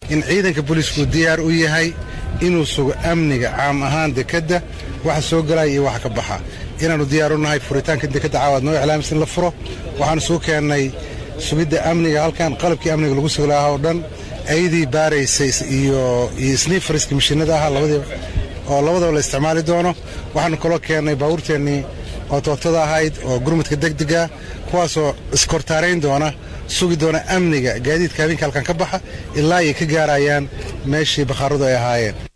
in ciidanka booliisku diyaar u yahay inuu sugo amniga caam ahaan dekedda waxa soo gelaya iyo waxa ka baxa inaannu diyaar u nahay furitaanka dekedda caawaad noo iclaamis in la furo waxaannu suu keennay sugidda amniga halkan qalabkii amniga lagu sugi lahaa oo dhan aydii baaraysay iyo sniifariska mashiinada ahaa labadiiba oo labadaba la isticmaali doono waxaannu kaloo keennay baabuurteennii oo toogtada ahayd oo gurmudka degdega kuwaasoo iskortaarayn doona sugi doona amniga gaadiidka habeenka halkan ka baxa ilaa ay ka gaarayaan meeshii bakhaaradu ay ahaayeen